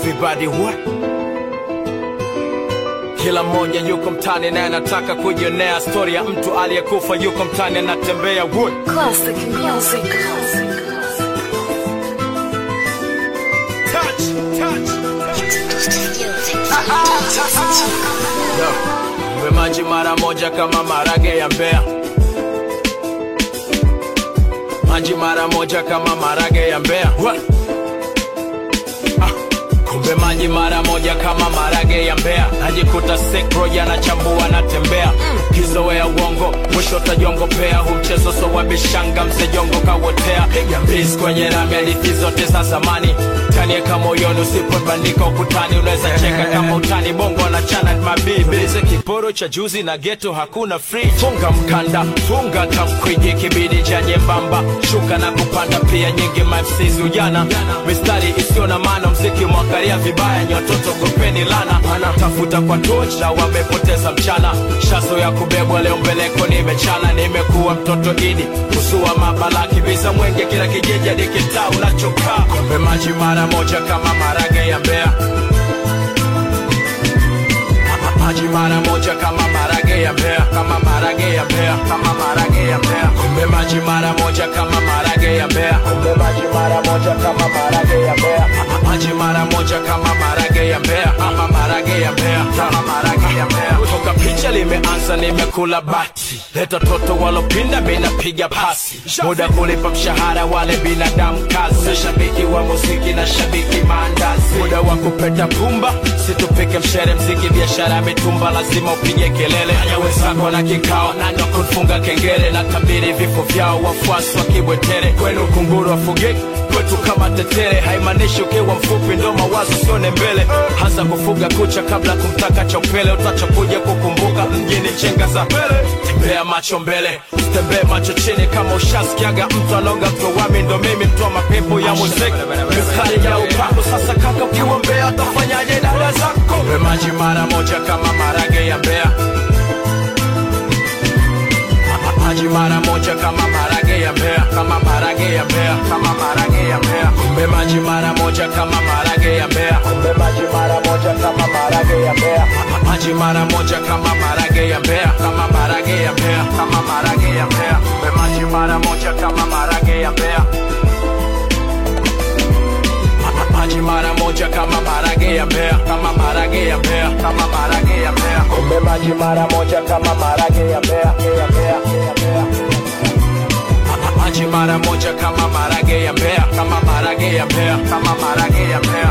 everybody what? Kila mmoja yuko mtani naye anataka kujionea stori ya mtu aliyekufa yuko mtani anatembea wood. Classic music. Touch, touch. Yo, mwe maji mara moja kama marage ya Mbeya, maji mara moja kama marage ya Mbeya. What? Ah, kumbe maji mara moja kama marage ya Mbeya, najikuta sekro yanachambua natembea kizoea uongo, mwisho tajongopea hu mchezo so wabishanga msejongo kawotea, piga mbizi kwenye rami, hadithi zote za zamani tanieka moyoni, usipobandika ukutani unaweza cheka kama utani, bongo anachana mabibi ze kiporo cha juzi na geto hakuna free. Funga mkanda, funga tamkwiji, kibidi cha nyembamba, shuka na kupanda pia nyingi MCs ujana, mistari isiyo na maana, mziki mwakaria vibaya, nyototo gopeni lana, tafuta kwa tocha, wamepoteza mchana, shazo ya kubebwa leo mbeleko nimechana, nimekuwa mtoto idi, usua mabala, kibiza mwenge, kila kijiji hadi kitaa unachokaa, kombe maji mara moja kama marage ya Mbeya maji mara moja kama marage ya Mbeya, kama marage ya Mbeya, kama marage ya Mbeya. Kumbe maji mara moja kama marage ya Mbeya, kumbe maji mara moja kama marage ya Mbeya, maji mara moja kama marage ya Mbeya, kama marage ya Mbeya, kama marage ya Mbeya. Toka picha limeanza, nimekula bati, leta toto walopinda, mimi napiga pasi, muda kulipa mshahara wale binadamu kazi, shabiki wa muziki na shabiki maandazi, muda wa kupeta pumba, situpike mshere mziki, biashara ya mitumba, lazima upige kelele. Haya wenzako na kikao, nani wa kufunga kengele na tabiri vifo vyao, wafuasi wa kibwetere, kwenu kunguru wafugiki kwetu kama tetere, haimaanishi ukiwa mfupi ndo mawazo sione mbele. Hasa kufuga kucha kabla kumtaka cha upele, utachokuja kukumbuka mjini chenga za mbele. Tembea macho mbele, usitembee macho chini. Kama ushasikiaga mtu anaonga mtowami, ndo mimi mtoa mapepo ya muziki, mistari ya upako. Sasa kaka, ukiwa Mbeya utafanyaje dada zako? Kombe maji mara moja kama marage ya Mbeya maji mara moja kama marage ya Mbeya, kama marage ya Mbeya, kama marage ya Mbeya. Kumbe maji mara moja kama marage ya Mbeya, kumbe maji mara moja kama marage ya Mbeya, maji mara moja kama marage ya Mbeya, kama marage ya Mbeya, kama marage ya Mbeya. Kumbe maji mara moja kama marage ya Mbeya maji mara moja kama marage ya Mbeya, kama marage ya Mbeya, kama marage ya Mbeya. Kumbe maji mara moja kama marage ya Mbeya, ya Mbeya, ya Mbeya. maji mara moja kama marage ya Mbeya, kama marage ya Mbeya, kama marage ya Mbeya.